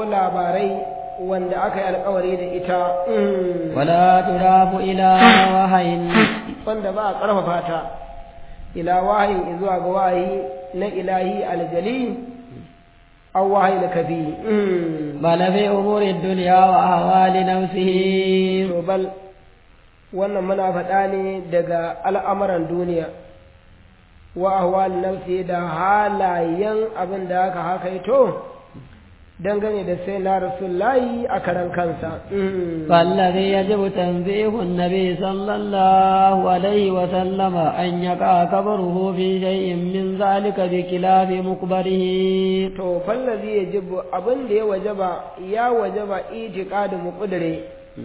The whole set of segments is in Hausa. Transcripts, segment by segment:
labarai wanda aka yi alkawari da ita ولا تضاف إلى وحي wanda ba a ƙarfafa ta ila wahayin zuwa ga wahayi na ilahi aljali aw wahayi na kafi بل في أمور الدنيا وأهوال نفسه to bal wannan muna faɗa ne daga al'amuran duniya wa ahwal nafsi da halayen abin da aka hakaito dangane da sai na rasulullahi a karan kansa فالذي يجب تنزيه النبي صلى الله عليه وسلم أن يقع قبره في شيء من ذلك بخلاف مقبره to fallazi ya jibu abin da ya wajaba ya wajaba itiqadu muqdire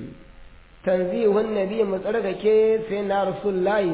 tanzihun nabi mu tsarkake sai na rasulullahi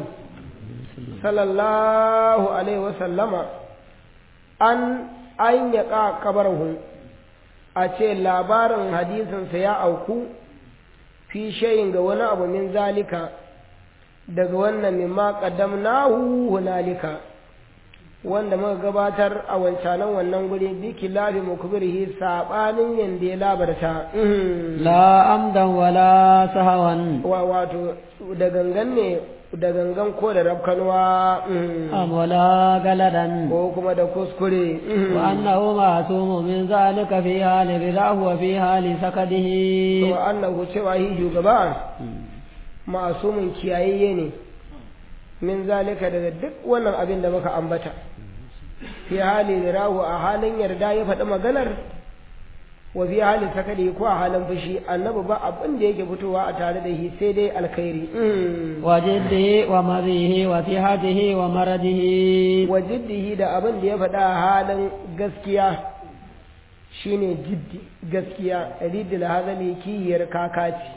sallallahu alaihi wa sallama an an yaqa kabarahu a ce labarin hadisinsa ya auku fi shayin ga wani abu min zalika daga wannan mimma qaddamnahu hunalika wanda muka gabatar a wancanan wannan guri biki lafi mukbirhi sabanin yanda ya labarta لا أمدا ولا سهوا wa wato da gangan ne da gangan ko da rabkanwa أم ولا قلدا ko kuma da kuskure وأنه معصوم من ذلك في حال رضاه وفي حال سكته to annahu cewa hi shugaba ma'asumin kiyayayye ne min zalika daga duk wannan abin da muka ambata fi hali rahu a halin yarda ya faɗi maganar wa fi hali sakadi ko a halin fushi annabi ba abin da yake fitowa a tare da shi sai dai alkhairi وجده ومضيه وصحته ومرضه wa jiddihi da abin da ya faɗa a halin gaskiya shine jiddi gaskiya ridil hazali kiyar kakaci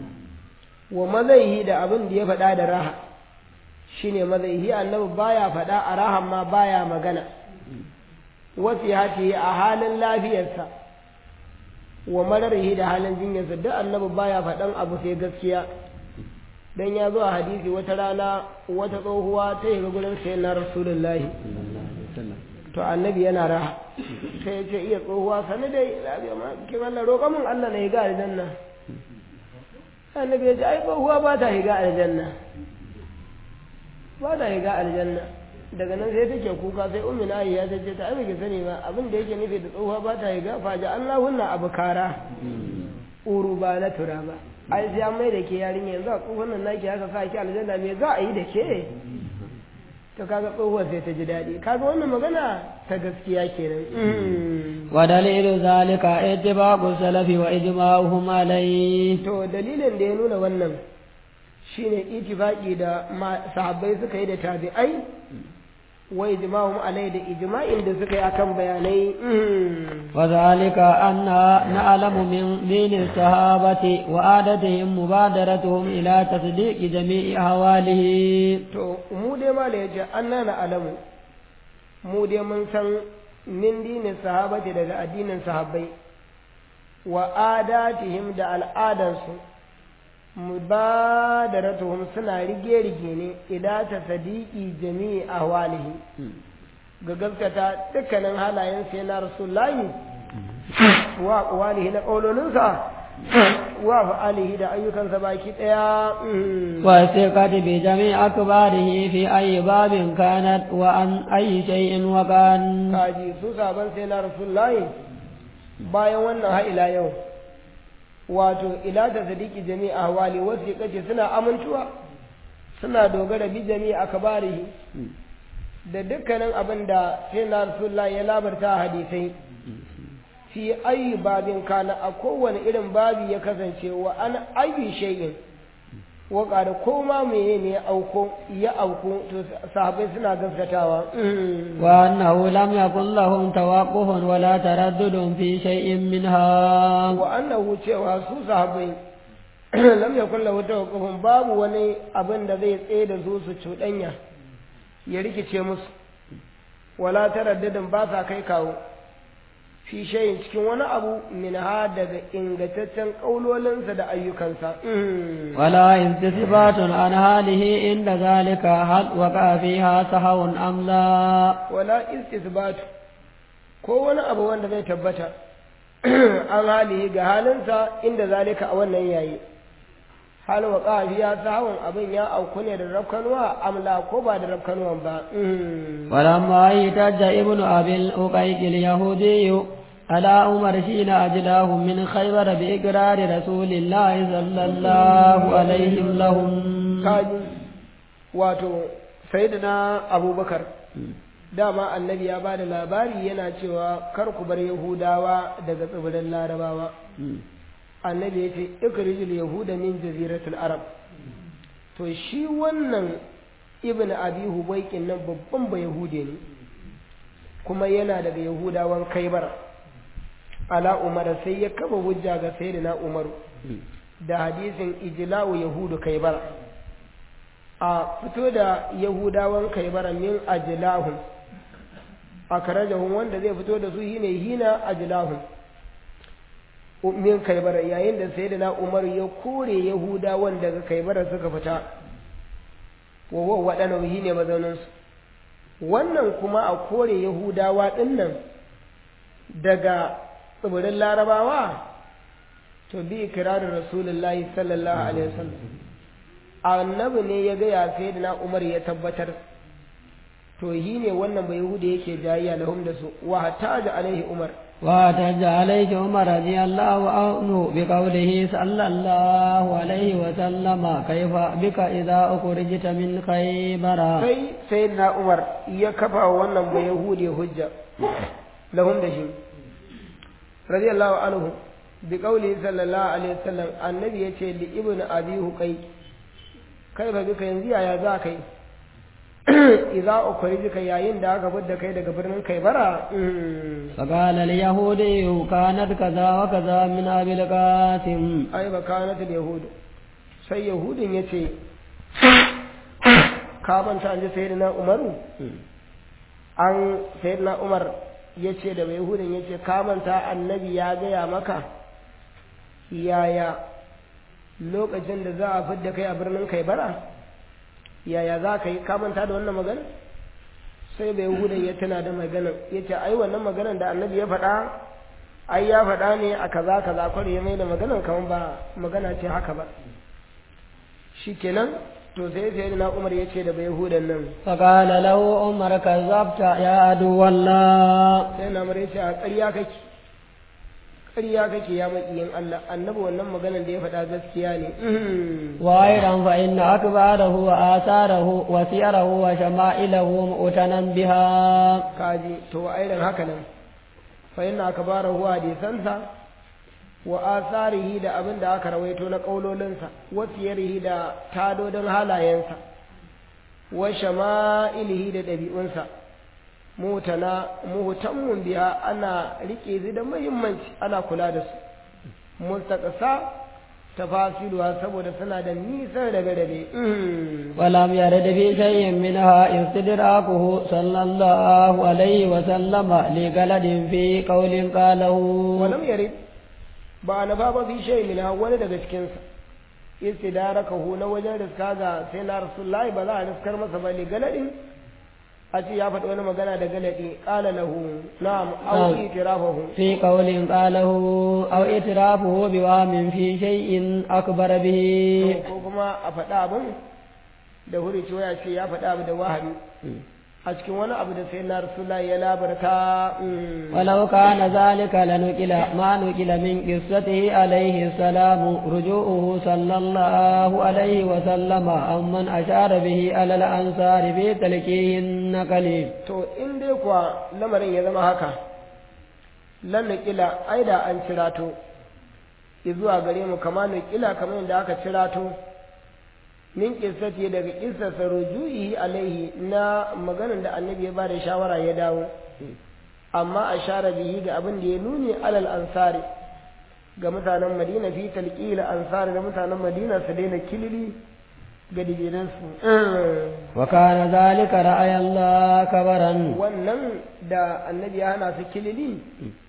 wa mazaihi da abin da ya faɗa da raha shine mazaihi annabi baya faɗa a rahan ma baya magana wasihati a halin lafiyarsa wa mararihi da halin jinyarsa duk annabi baya faɗan abu sai gaskiya dan ya zo a hadisi wata rana wata tsohuwa ta yi gurin sai na rasulullahi to annabi yana raha sai ya ce iya tsohuwa sani dai lafiya ma kin Allah roƙa min Allah na higa aljanna annabi ya ce ai tsohuwa ba ta higa aljanna ba ta higa aljanna daga nan sai take kuka sai ummi na ya ce ta ai bai sani ba abin da yake nufi da tsohuwa ba ta higa faja Allahunna abukara uru ba na tura ba ai sai an mai da ke yarinya yanzu a tsohon nan naki haka sa ki aljanna me za a yi da ke to kaga tsohuwar sai ta ji daɗi kaga wannan magana ta gaskiya kenan ودليل ذلك اتباع السلف وإجماعهم عليه to dalilin da ya nuna wannan shine itifaki da ma- sahabbai suka yi da tabi'ai wa ijma'um alai da ijma'in da suka yi akan bayanai وذلك أن نعلم من دين الصحابة وعادتهم مبادرتهم إلى تصديق جميع أحواله to mu dai ma da yace annana alamu mu dai mun san min dinin sahabati daga addinin sahabbai wa adatihim da al'adansu mubadaratuhum suna rige-rige ne ila ta sadiki jami'i ahwalihi ga gaskata dukkanin halayen sai na rasulullahi wa aqwalihi na qaulolinsa wa fa'alihi da ayyukansa baki daya والثقة بجميع أكباره في أي باب كانت وعن أي شيء وكان kaji su saban sai na rasulullahi bayan wannan ha ila yau wato ila ta sadiki jami'a ahwali wasu kace suna amintuwa suna dogara bi jami'a akbarihi da dukkanin abin da sai na rasulullahi ya labarta a hadisai fi ayi babin kana a kowane irin babi ya kasance wa an ayi shay'in wa ƙara ko ma meye ne ya auko ya auko to sahabbai suna gaskatawa وأنه لم يكن لهم توقف ولا تردد في شيء منها wa annahu cewa su sahabbai lam yakun lahu tawaqqufun babu wani abin da zai tsaye da su su cuɗanya ya rikice musu wala taraddadin ba sa kai kawo fi shayin cikin wani abu min ha daga ingantaccen ƙaulolinsa da ayyukansa ولا انتسبات عن حاله عند ذلك هل وقع فيها سهو أم لا wala istisbatu ko wani abu wanda zai tabbata an halihi ga halinsa inda zalika a wannan yayi hal wa qafiya sahawun abin ya auku ne da rafkanuwa amla ko ba da rafkanuwan ba ولما احتج ابن أبي الأقيق اليهودي على عمر حين أجلاه من خيبر بإقرار رسول الله صلى الله عليه لهم kaji wato sayyidina abubakar dama annabi ya ba da labari yana cewa kar ku bar yahudawa daga tsibirin larabawa annabi ya ce ikrijil yahuda min jaziratul arab to shi wannan ibn abi hubaikin nan babban ba yahude ne kuma yana daga yahudawan kaibar ala umar sai ya kaba hujja ga sayyidina umaru da hadisin ijla'u yahudu kaibar a fito da yahudawan kaibar min ajlahum akrajahum wanda zai fito da su shine hina ajlahum min kaibar yayin da sayyidina umar ya kore yahudawan daga kaibar suka fita wa wa wadana shine mazaunin su wannan kuma a kore yahudawa dinnan daga tsibirin larabawa to bi ikirarin rasulullahi sallallahu alaihi wasallam annabi ne ya gaya sayyidina umar ya tabbatar to shi ne wannan bai yahudi yake jayayya lahum da su wa hataja alaihi umar واحتج عليه عمر رضي الله عنه بقوله صلى الله عليه وسلم كيف بك إذا أخرجت من خيبر sai sayyidina umar ya kafa wannan bai yahudi hujja lahum da shi radiyallahu anhu bi qawli sallallahu alaihi wasallam annabi yace li ibnu abi huqay kai ba bika yanzu yaya za kai idza ukhrijka yayin da aka fidda kai daga birnin kaibara فقال اليهودي كانت كذا وكذا من أبي القاسم ai ba kanat al yahud sai yahudin yace ka manta an ji sayyidina umaru an sayyidina umar yace da yahudin yace ka manta annabi ya gaya maka yaya lokacin da za a fidda kai a birnin kaibara yaya za ka yi ka manta da wannan magana sai bai hudan ya tana da maganan ya ce ai wannan maganan da annabi ya faɗa ai ya faɗa ne a kaza kaza kwari ya mai da maganan kamar ba magana ce haka ba shikenan to sai sai na umar ya ce da bai hudan nan فقال له عمر كذبت يا عدو الله sai na umar ya ce a ƙarya kake ƙarya kake ya maƙiyin Allah annabi wannan maganan da ya faɗa gaskiya ne وأيضا فإن أكباره وآثاره وسيره وشمائله مؤتنا بها kaji to irin haka nan fa inna akbarahu hadisansa wa asarihi da abin da aka rawaito na kaulolinsa wa siyarihi da tadodin halayensa wa shama'ilihi da ɗabi'unsa mutana muhtammun biya ana rike su da muhimmanci ana kula da su mustaqsa tafasiluwa saboda suna da nisan rabe-rabe ولم يرد في شيء منها استدراكه صلى الله عليه وسلم لقلد في قول قاله walam yarid ba na ba fi shay min wani daga cikin sa istidarakahu na wajen riska ga sai na rasulullahi ba za a riskar masa ba li galadin a ce ya faɗi wani magana da galadi qala lahu na'am aw نعم. itirafahu في قول قاله أو إترافه بوهم في شيء أكبر به ko kuma a faɗa abin da huri cewa ya ce ya faɗa abu da wahabi a cikin wani abu da sai na rasulullahi ya labarta mm. ولو كان ذلك لنقل ما نقل من قصته عليه السلام رجوعه صلى الله عليه وسلم عمن أشار به على الأنصار في تلكيه النقل to in dai kuwa lamarin ya zama haka lan nukila ai da an cirato zuwa gare mu kama nukila kamar yadda aka cirato min kissati daga kissarsa ruju'i alaihi na maganar da annabi ya bada shawara ya dawo amma a share bihi ga abin da ya nuni alal ansari ga mutanen madina fi talqila ansari da mutanen madina su daina kilili ga dijiransu وكان ذلك رأي الله كبرا wannan da annabi ya hana su kilili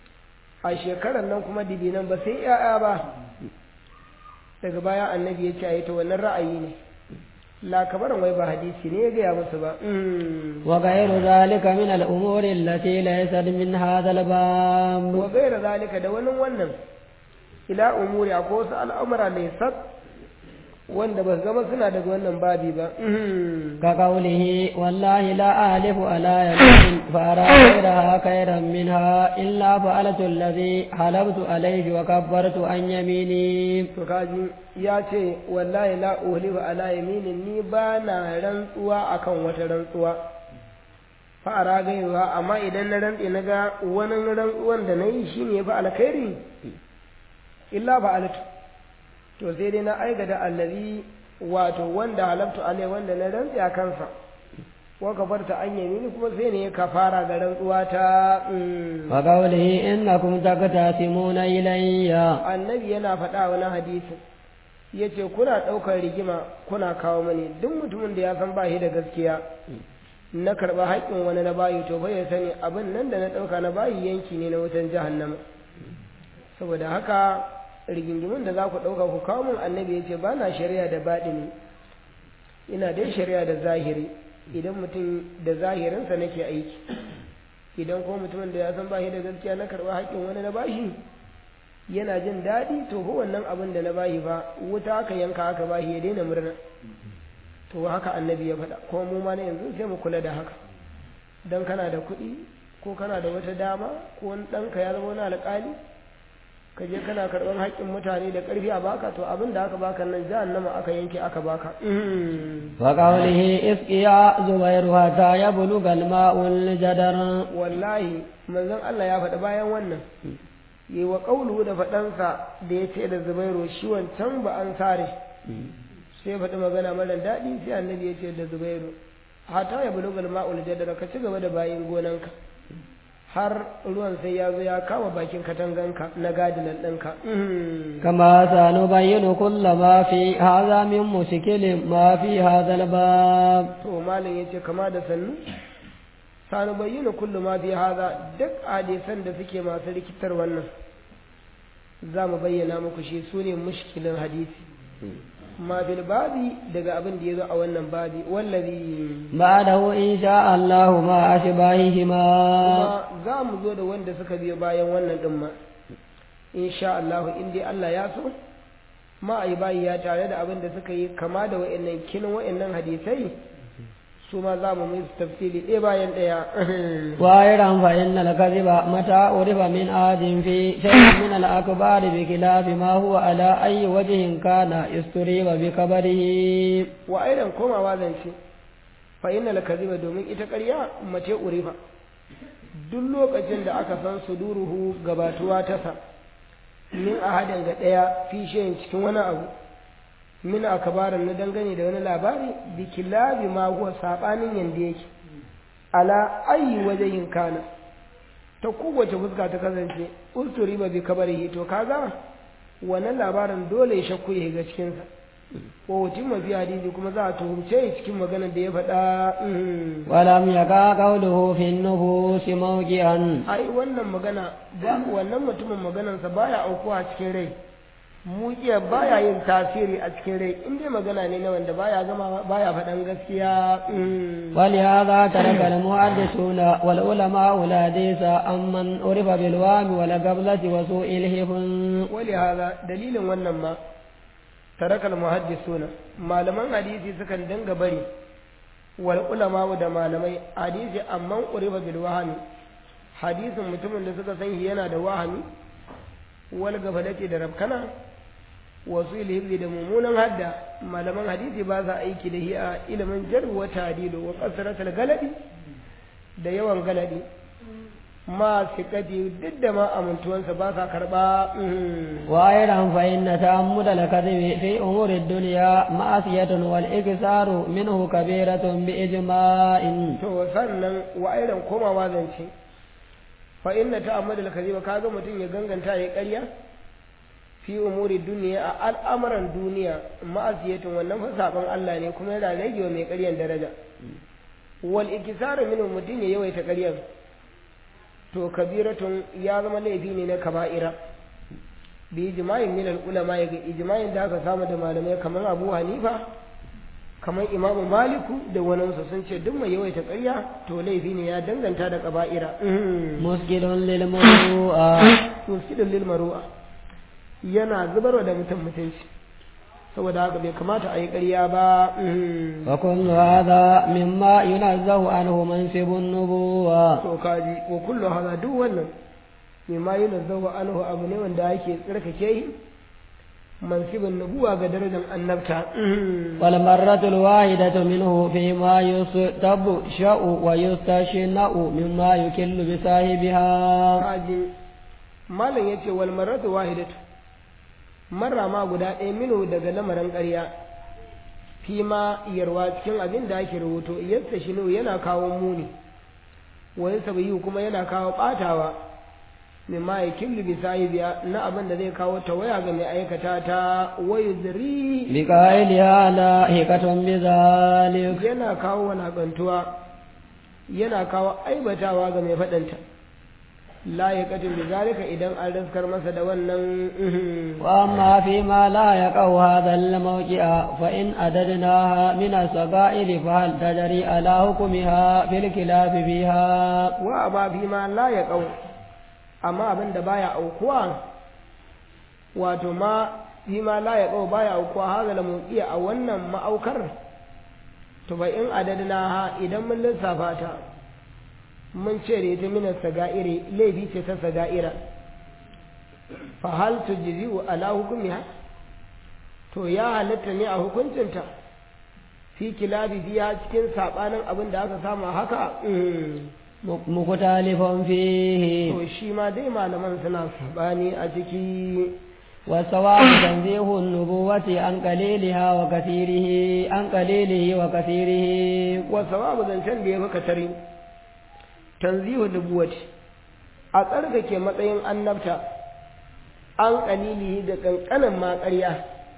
a shekarar nan kuma dibinan ba sai ya'ya ba daga baya annabi ya ce a yi ta wannan ra'ayi ne la kabarin wai ba hadisi ne ya gaya musu ba wa ghayru zalika min al-umuri allati laysat min hadha al-bab wa ghayra zalika da wani wannan ila umuri akwai wasu al'amura ne sab wanda ba zama suna daga wannan babi ba ka qawlihi wallahi la alifu ala yamin fa ara ghayraha khayran minha illa fa'altu alladhi halabtu alayhi wa kabbartu an yamini to kaji ya ce wallahi la uhlifu ala yaminin ni ba na rantsuwa akan wata rantsuwa fa ara ghayraha amma idan na rantse na ga wani rantsuwan da nayi shine ya fa alkhairi illa fa'altu to sai dai na aikata allazi wato wanda halabtu alai wanda na rantsi a kansa wa kafarta an yamini kuma sai ne ka fara ga rantsuwa ta wa qawlihi innakum taqtasimuna ilayya annabi yana faɗa wani hadisi yace kuna ɗaukar rigima kuna kawo mani duk mutumin da ya san ba shi da gaskiya na karɓa haƙƙin wani na bayi to bai ya sani abin nan da na ɗauka na bayi yanki ne na wutan jahannama saboda haka rigingimin da za ku ɗauka ku kawo min annabi ya ce ba na shari'a da baɗini ina dai shari'a da zahiri idan mutum da zahirinsa nake aiki idan ko mutumin da ya san bashi da gaskiya na karɓa haƙƙin wani na bashi yana jin daɗi to ko wannan abin da na bashi ba wuta aka yanka aka bashi ya daina murna to haka annabi ya faɗa kuma mu ma na yanzu sai mu kula da haka dan kana da kuɗi ko kana da wata dama ko wani ɗanka ya zama wani alƙali ka je kana karɓar haƙƙin mutane da ƙarfi a baka to abin da aka baka nan jahannama aka yanke aka baka wa qawlihi isqiya zubairu hatta yabluga al-ma'u al-jadar wallahi manzon Allah ya faɗa bayan wannan yi wa qawluhu da faɗansa da ya ce da zubairu shi wancan ba an sare sai faɗi magana mara daɗi sai annabi ya ce da zubairu hatta yabluga al-ma'u al-jadar ka ci gaba da bayin gonanka har ruwan sai ya zo ya kama bakin katanganka na gadinan ɗinka. Kama sanu bayyana kulla ma fi haza min mushkilin ma fi haza bab. To malam ya ce kama da sannu? Sanu bayyana kulla ma fi haza duk hadisan da suke masu rikitar wannan. Za mu bayyana muku shi su ne mushkilin hadisi. ma bil babi daga abin da ya zo a wannan babi wallazi ba'dahu insha Allah ma ashbahihi ma kuma za mu zo da wanda suka biyo bayan wannan din ma insha Allah in dai Allah ya so ma ai bayi ya tare da abin da suka yi kama da wa'annan kinin wa'annan hadisai su ma za mu musu tafsiri ɗaya bayan ɗaya وأيضا فإن الكذب متى عرف من آد في شيء من الأكبار بخلاف ما هو على أي وجه كان استريب بكبره wa aidan komawa zance fa inna lakaziba domin ita ƙarya mace urifa duk lokacin da aka san suduruhu gabatuwa ta sa min ahadin ga ɗaya fi shayin cikin wani abu min akabarin na dangane da wani labari bi kilabi ma huwa sabanin yanda yake ala ayi wajen kana ta kowace fuska ta kasance usturi ba bi kabarihi to kaga wannan labarin dole ya shakku ya ga cikinsa ko hutun mafi hadisi kuma za a tuhumce cikin maganar da ya faɗa ولم يقع قوله في النفوس موجعا ai wannan magana ba wannan mutumin maganarsa baya aukuwa cikin rai mujiya baya yin tasiri a cikin rai in dai magana ne na wanda baya gama baya faɗan gaskiya ولهذا ترك المحدثون والعلماء الحديث عمن عرف بالوهم والقبلة وسوء الحفظ wali hada dalilin wannan ma tarakal muhaddisuna malaman hadisi sukan dinga bari wal ulama da malamai hadisi amman uriba bil wahami hadisin mutumin da suka san shi yana da wahami wal gafalati da rabkana wasu ilhibzi da mummunan hadda malaman hadisi ba sa aiki da shi a ilimin jarh wa ta'dilu wa kasratul galadi da yawan galadi ma sikati duk da ma amintuwansa ba sa karba وأيضا فإن تأمل الكذب في أمور الدنيا معصية والإكثار منه كبيرة بإجماع to sannan wa irin komawa zance fa inna ta'ammadul kadhiba kaga mutum ya ganganta ya ƙarya fi umuri duniya a al'amuran duniya ma'asiyatin wannan fa saban Allah ne kuma yana rage wa mai ƙaryan daraja wal ikisaru minhu mutum ya yawaita ƙaryan to kabiratun ya zama laifi ne na kaba'ira bi ijma'in min al ulama ya ga ijma'in da aka samu da malamai kamar Abu Hanifa kamar imamu maliku da waninsa sun ce duk mai yawaita ƙarya to laifi ne ya danganta da ƙaba'ira muskilun lil muru'a muskilun lil maru'a yana zubarwa da mutum mutunci saboda haka bai kamata a yi ƙarya ba wa kullu hadha mimma yunazzahu anhu mansibun nubuwa to kaji wa kullu hadha duk wannan mimma yunazzahu anhu abu ne wanda ake tsarkake yi mansibin nubuwa ga darajar annabta wal marratul wahidatu minhu fi ma yustabu sha'u wa yustashina'u mimma yukillu bi sahibiha kaji malam yace wal marratu wahidatu marra ma guda ɗaya minu daga lamarin ƙarya fi ma yarwa cikin abin da ake rubuto yadda shi yana kawo muni wani sabayi kuma yana kawo ɓatawa min ma ya killu bi sahibiya na abin da zai kawo tawaya ga mai aikata ta wayu ziri bi qailiha la hikatun bi zalik yana kawo walakantuwa yana kawo aibatawa ga mai faɗanta la ya katin bi zalika idan an raskar masa da wannan wa amma fi ma la yaqau hadha al mawqi'a fa in adadnaha min as-saga'ir fa hal tajri ala hukmiha fil khilaf biha wa amma fi ma la yaqau amma abin da baya aukuwa wato ma fi ma la yaqau baya aukuwa hadha al mawqi'a a wannan ma'aukar to fa in adadnaha idan mun lissafa ta mun ce da ita minar saga'iri laifi ce ta saga'ira fa hal tujzi'u ala hukmiha to ya halatta ne a hukuncinta fi kilabi biya cikin sabanin abin da aka samu haka mukhtalifun fihi to shi ma dai malaman suna sabani a ciki والصواب تنزيه النبوة عن قليلها وكثيره عن قليله وكثيره والصواب zancen da ya fi katari tanzihu nubuwati a tsarkake matsayin annabta an kalilihi da kankanin ma ƙarya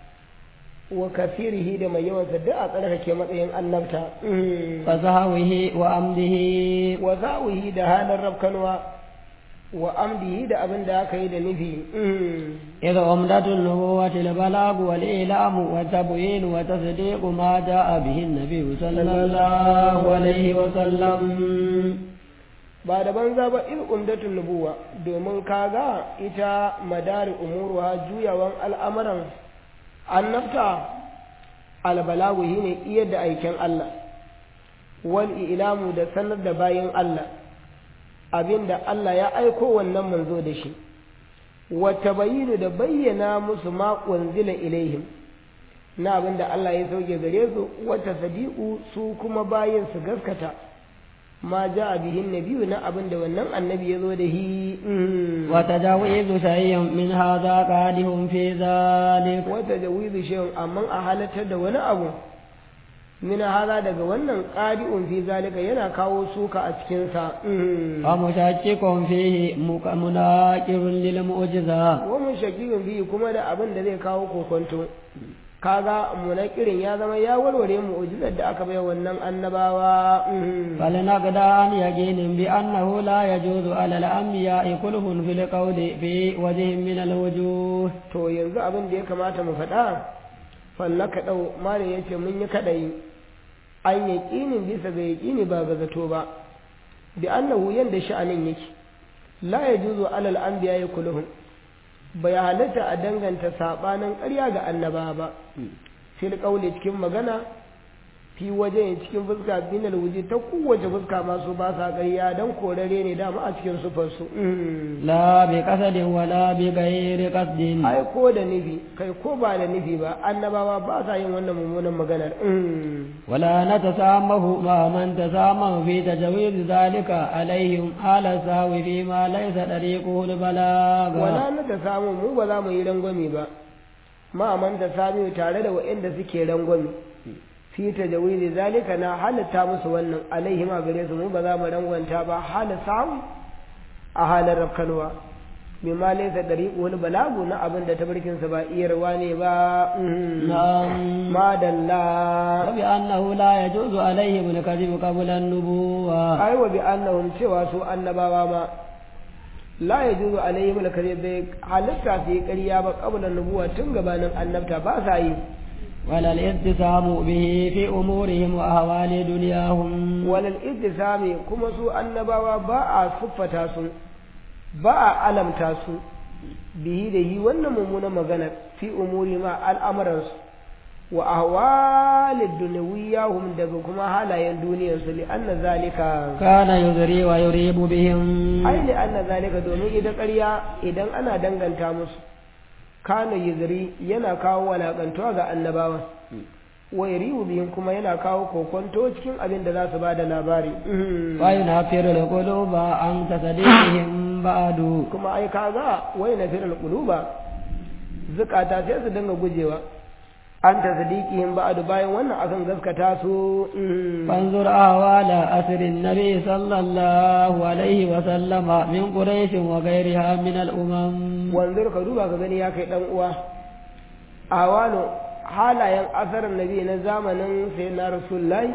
wa kafirihi da mai yawansa duk a tsarkake matsayin annabta wa zahawihi wa amdihi wa zawihi da halin rafkanwa wa amdihi da abin da aka yi da nufi idza umdatul nubuwati al balag wal ilam wa tabyin wa tasdiq ma jaa bihi an-nabi sallallahu alaihi wa sallam ba da banza ba in umdatun nubuwa domin kaga ita madari umuruha juyawan al'amuran annabta albalagu shi ne iya da aikin Allah wal ilamu da sanar da bayan Allah abinda Allah ya aiko wannan manzo da shi wata bayinu da bayyana musu ma zila ilaihim na abinda Allah ya sauke gare su wata sadiku su kuma bayin su gaskata ma ja a bihin nabiyu na abin da wannan annabi ya zo da shi wata jawizu shay'in min hadha qadihum fi zalik wata jawizu shay'in amma a halatar da wani abu min hada daga wannan qadi'un fi zalika yana kawo suka a cikin sa wa mushakkikun fihi munaqirun lil mu'jiza wa mushakkikun fihi kuma da abin da zai kawo kokonto kaga munakirin ya zama ya warware mu'jizar da aka bai wannan annabawa فلنقد عن يقين بأنه لا يجوز على الأنبياء كلهم في القول في وجه من الوجوه to yanzu abin da ya kamata mu faɗa fallaka ɗau malam ya ce mun yi kaɗai an yaƙinin bisa ga yaƙini ba ga zato ba bi annahu yanda sha'anin yake la yajuzu alal anbiya kulluhum bai halatta a danganta sabanin ƙarya ga annaba ba fil qawli cikin magana fi waje cikin fuska binal wuji ta kowace fuska masu ba sa ƙarya dan korare ne dama a cikin sufar su لا بقصد ولا بغير قصد ai ko da nufi kai ko ba da nufi ba annabawa ba sa yin wannan mummunan maganar ولا نتسامه مع من تسامه في تجويز ذلك عليهم على السهو فيما ليس طريقه البلاغ wala na ta samu mu ba za mu yi rangwame ba ma man ta sami tare da waɗanda suke rangwame fi tajawizi zalika na halatta musu wannan alaihim a gare su mu ba za mu rangwanta ba hala samu a halin rafkanwa bi ma laysa dariqu wal balagu na abin da tabarkin sa ba iyarwa ne ba نعم ma dalla وبأنه لا يجوز عليهم الكذب قبل النبوة ai wa bi annahum cewa su annabawa ma la yajuzu alaihim al kadhib bai halatta su yi ƙarya ba qabla nubuwa tun gabanin annabta ba sa yi ولا الاتسام به في أمورهم وأهوال دنياهم walal ittisami kuma su annabawa ba a siffata su ba a alamta su bihi da yi wannan mummunan magana fi umuri ma al'amuransu wa ahwalid dunyawiyahum daga kuma halayen duniyarsu li anna zalika كان يذري ويريب بهم ai li anna zalika domin ita ƙarya idan ana danganta musu kana yuzri yana kawo walakantuwa ga annabawa wa yarihu bihim kuma yana kawo kokonto cikin abin da za su bada labari وينفر القلوب عن تصديقهم بعد kuma ai kaga wai na firal quluba zukata sai su dinga gujewa an ta sadiqihim ba'du bayan wannan akan gaskata su فانظر أهوال أسر النبي صلى الله عليه وسلم من قريش وغيرها من الأمم wanzur ka duba ka gani ya kai dan uwa awano halayen asarar nabi na zamanin sai na rasulullahi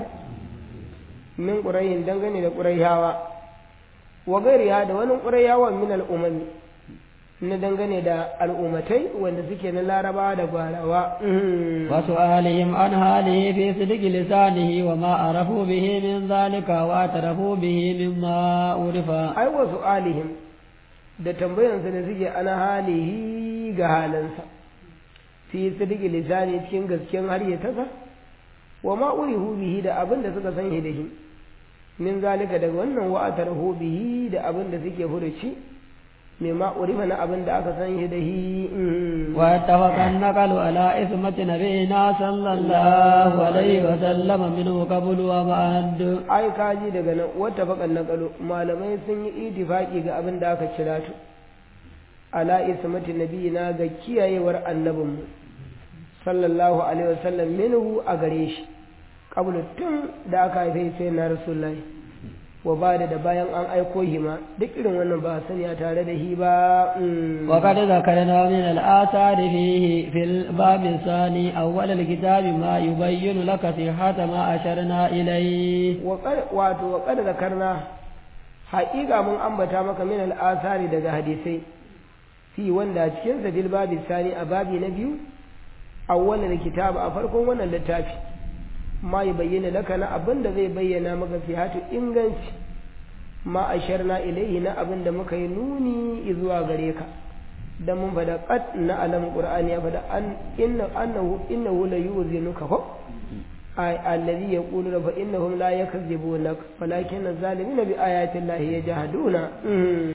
min qurayhin dangane da qurayhawa wa gairiha da wani qurayhawan min al'umami na dangane da al'ummatai wanda suke na laraba da gwarawa وسؤالهم عن حاله في صدق لسانه وما عرفوا به من ذلك واعترفوا به مما عرف ai wasu alihim da tambayansa da suke ana halihi ga halansa fi sidiki lisani cikin gasken har ya tasa wa ma urihu bihi da abin da suka san shi da shi min zalika daga wannan wa atarhu bihi da abin da suke furuci me ma urifa na abin da aka san shi da shi واتفق النقل على إثمة نبينا صلى الله عليه وسلم منه قبل وبعد ai kaji daga nan wata fakan naqalu malamai sun yi itifaki ga abin da aka kira tu ala ismati nabiyina ga kiyayewar annabinmu sallallahu alaihi wasallam minhu a gare shi qablu tun da aka haife sai na rasulullahi wa ba da bayan an aiko shi ma duk irin wannan ba sani a tare da shi ba mm. وقد ذكرنا من الآثار فيه في الباب الثاني أول الكتاب ما يبين لك صحة ما أشرنا إليه Waƙar- wato wa kada zakarna haƙiƙa mun ambata maka min al'asari daga hadisai fi wanda a cikin sa bil babi sani a babi na biyu awwalal kitab a farkon wannan littafi ma ya bayyana laka na abin da zai bayyana maka fi hatu inganci ma asharna ilaihi na abin da muka yi nuni zuwa gare ka da mun fada qad na alam qur'ani ya fada an inna annahu innahu la yuzinuka ko ay alladhi yaqulu fa innahum la yakzibunaka walakin az-zalimina bi ayati llahi yajhaduna